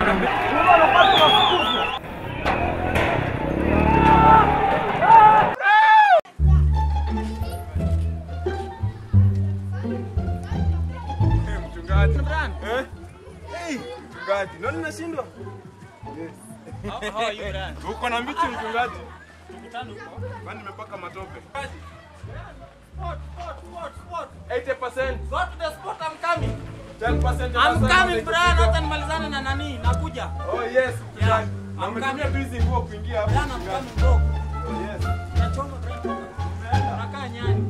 Mchungaji. Eh? Hey, mchungaji. Nani nashindwa? Uko na mbichi mchungaji? Kwani nimepaka matope. 80%. 10% I'm ya coming pesa Brian, hata nimalizane na nani, nakuja. Oh yes, mchungaji. Na I'm umetumia coming. tu hizi nguo kuingia hapo. Brian, I'm mchungaji. coming bro. Oh yes. Nachoma Brian. Unakaa nyani.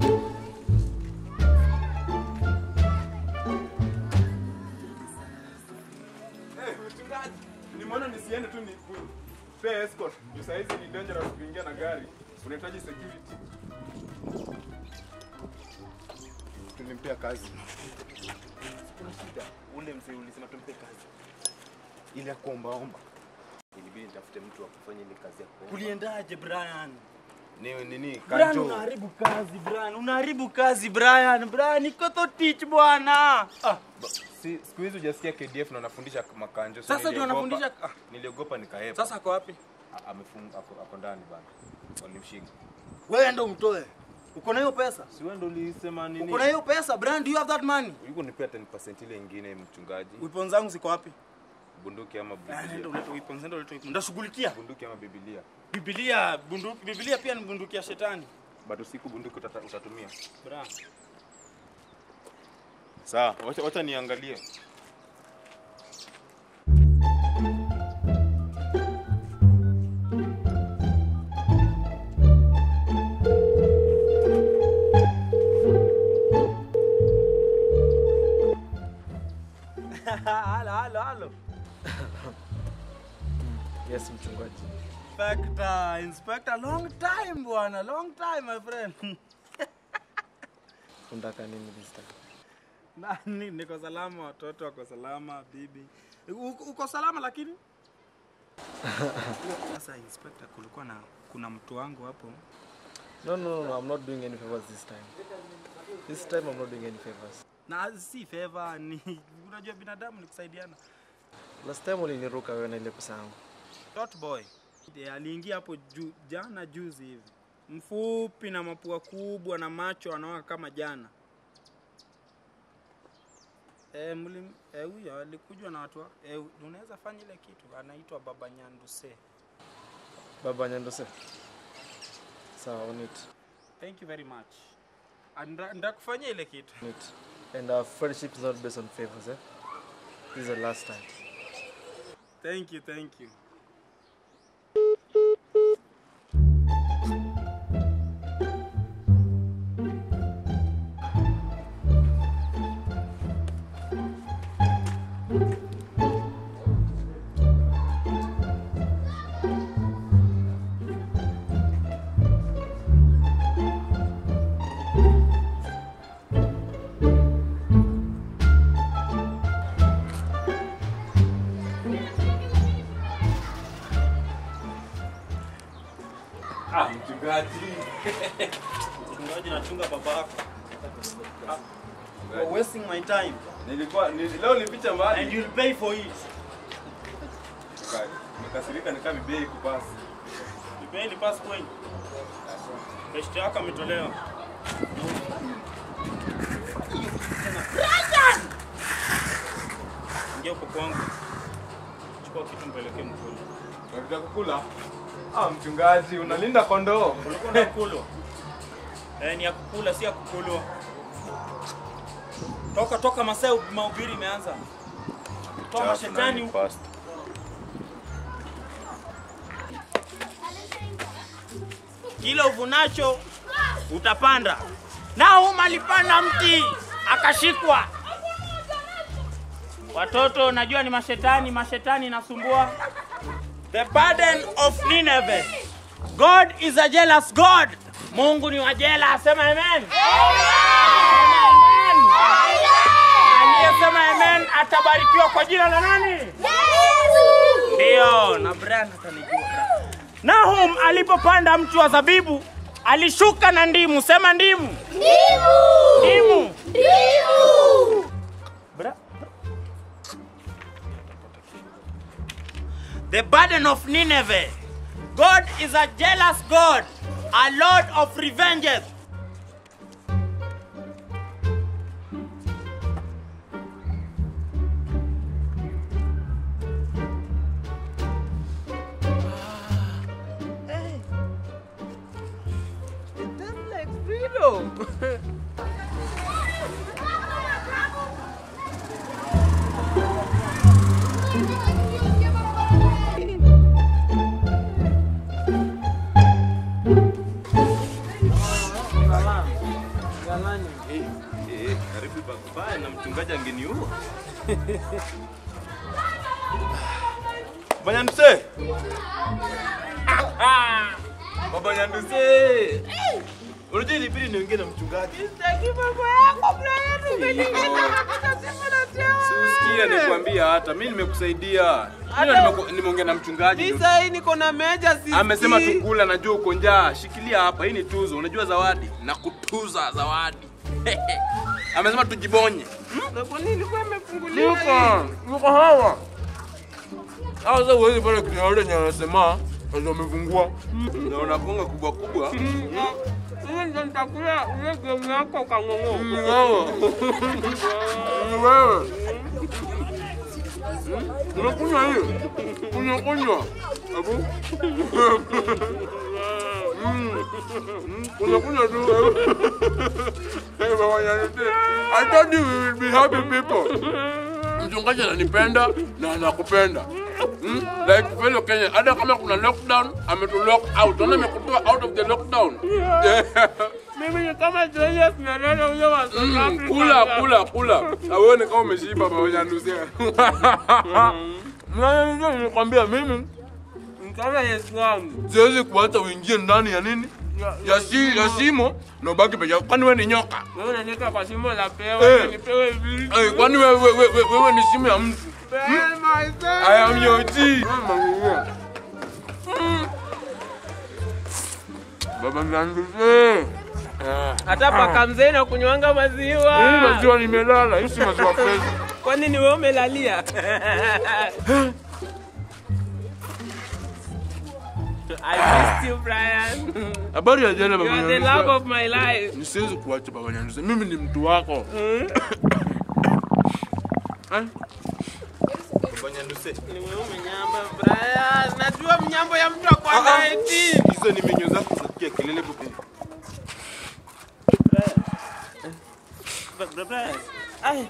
Eh, mchungaji. Nimeona nisiende tu ni pay escort. Juu saa hizi ni dangerous kuingia na gari. Unahitaji security. Tulimpea kazi. Kuna shida. Ule mzee ulisema tumpe kazi. Ile ya kuombaomba. Ilibidi nitafute mtu wa kufanya ile kazi ya kuomba. Kuliendaje Brian? Ni nini? Brian Kanjo. unaharibu kazi Brian, unaharibu kazi Brian. Brian niko to teach bwana. Ah, ba- si siku hizi hujasikia KDF na wanafundisha makanjo. so Sasa ndio niliogopa- wanafundisha- Ah, niliogopa nikahepa. Sasa ako wapi? Ah, amefunga ako, ako ndani bana. Walimshika. Wewe ndo umtoe. Uko na hiyo pesa? Si wewe ndio ulisema nini? Uko na hiyo pesa Brian, do you have that money? Yuko nipea 10% ile ingine mchungaji. Weapons zangu ziko wapi? Bunduki ama Ah, Nenda Biblia. ulete weapons, nenda ulete weapons. Ndashughulikia. Bunduki ama Biblia. Biblia, bunduki, Biblia pia ni bunduki ya shetani. Bado usiku bunduki utata, utatumia. Brian. Sawa, wacha, wacha niangalie. halo, halo, halo. Yes, mchungaji. Inspector, Inspector, long time bwana, long time my friend. Unataka nini this time? Nani, niko salama, watoto wako salama, bibi. Uko, uko salama lakini? Sasa Inspector, kulikuwa na kuna mtu wangu hapo. No, no, no, no, I'm not doing any favors this time. This time I'm not doing any favors. Na si favor ni unajua binadamu ni kusaidiana. Last time uliniruka wewe na ile pesa yangu. Tot boy. Yeah, aliingia hapo ju, jana juzi hivi. Mfupi na mapua kubwa na macho anaoa kama jana. Eh, mlim eh, huyo alikujwa na watu wa- eh, unaweza fanya ile kitu anaitwa Baba Nyanduse. Baba Nyandose. Sawa, on it. Thank you very much. Anda- Ndakufanyia ile kitu. On it. And our friendship is not based on favors, eh? This is the last time. Thank you, thank you. Ah, mchungaji. Mchungaji nachunga baba yako. You're wasting my time Nilikuwa ni, leo nilipicha and mbali. you'll pay for it. Mchungaji. Nikasirika nikaa bibei kupasi. Nipeni ni pass point. Best yako ametolewa. Ingia huko kwangu. Chukua kitu mpelekee mkulu. Unataka kukula? Ah, mchungaji, unalinda kondoo. Ulikuwa unakulwa. Eh, ni ya kukula si ya kukulwa. Toka toka masaa mahubiri imeanza. Toa mashetani huko. kila uvunacho utapanda. Nahum alipanda mti akashikwa. Watoto najua ni mashetani, mashetani inasumbua. The burden of Nineveh. God is a jealous God. Mungu ni wa jela, sema amen. Sema amen. Aliyesema amen atabarikiwa kwa jina la nani? Ndio, na Brian atanijua. Nahum alipopanda mti wa zabibu alishuka na ndimu. Sema ndimu. Ndimu. Bra- the burden of Nineveh. God is a jealous God, a Lord of revenges. It does like freedom. Karibu babaya na mchungaji angeniua. Baba Nyanduse. Baba Nyanduse. Unajua ilibidi niongee na mchungaji. Siusikia nikwambia hata mimi nimekusaidia. Mimi nimeku- nimeongea na mchungaji. Sasa hii niko na meja sisi. Amesema tukula, najua uko njaa. Shikilia hapa, hii ni tuzo. Unajua zawadi na kutuza zawadi. Amesema tujibonye. Na kwa nini ilikuwa imefunguliwa? Yuko, yuko hawa. Hawa sasa uwezi pale kuna wale wenye wanasema ndio wamefungua. Na unafunga kubwa kubwa. Hiyo ndio nitakula ile game yako kang'ong'o. Ni wewe. Ni wewe. Unakunywa hiyo? Kunywa kunywa. Abu. Mm. Mm, Kunywa kunywa tu. Hey, baba Nyanduse. I told you we will be happy people. Mchungaji ananipenda na anakupenda. Mm? Like fellow Kenya, hata kama kuna lockdown, ametu lock out. Unaona amekutoa out of the lockdown. Mimi ni kama Julius Nyerere huyo wa South Mm, Africa. kula kula kula auone kama umeshiba baba Nyanduse. Mimi nilikwambia mimi Ni kama Yesu wangu. siwezi kuacha uingie ndani ya nini ya, shi, ya shimo na ubaki peke yako. Kwani wewe ni nyoka? Wewe unaniweka kwa shimo la Eh. pewa, nipewe vipi? Hey, kwani wewe wewe wewe, wewe ni shimo ya mtu? Pay myself. I am your G. Baba Nyanduse. Hata paka mzee na kunywanga Hii maziwa. maziwa nimelala, hii si maziwa fresh. Kwani ni wewe umelalia? I missed you, Brian. Habari ya jana You baba are the love Nyanduse. of my life. Nisiwezi kuacha baba Nyanduse. Mimi ni mtu wako. Eh? Baba Nyanduse. Ni wewe umenyamba, Brian. Najua mnyambo ya mtu akwanga eti. Hizo ni menyo zako za kupiga kelele bubu. Brian. Ai.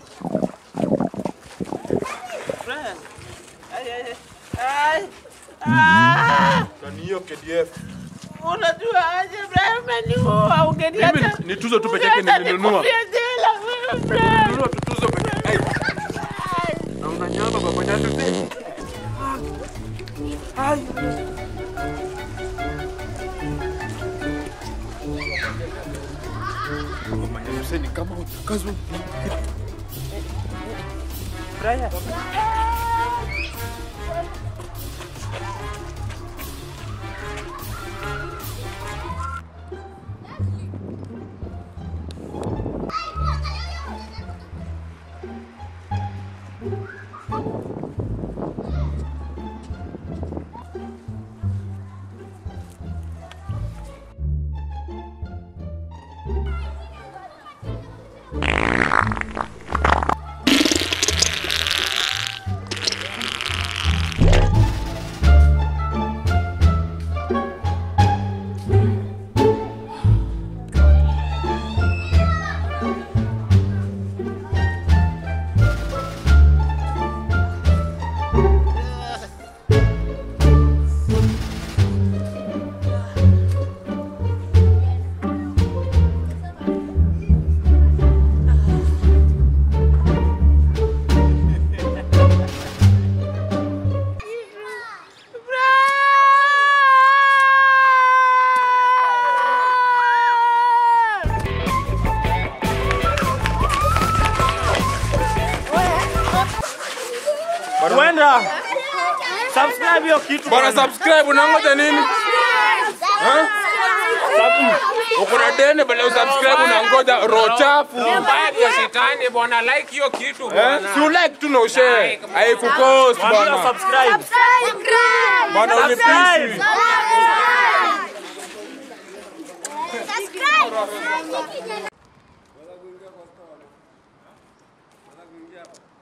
Brian. Ai, ai, ai. Ai. Ah! Na ni hiyo KDF. Unajua aje Brian umeniua ungeniacha. Mimi ni tuzo tu peke yake Ungeacha nilinunua. nikufie jela wewe Brian. Nunua tutuzo peke yake. Na unanyama baba Nyanduse. Baba Nyanduse ni kama utakazwa. Brian. Kwenda. Subscribe hiyo kitu. Bwana subscribe unangoja nini? Sub- uko na deni bale usubscribe unangoja roho chafu Mbaya ya shetani bwana, like hiyo kitu Eh, bwana. si ulike tu na ushare haikukost Mwambie bwana subscribe. bwana ulipisi Subscribe.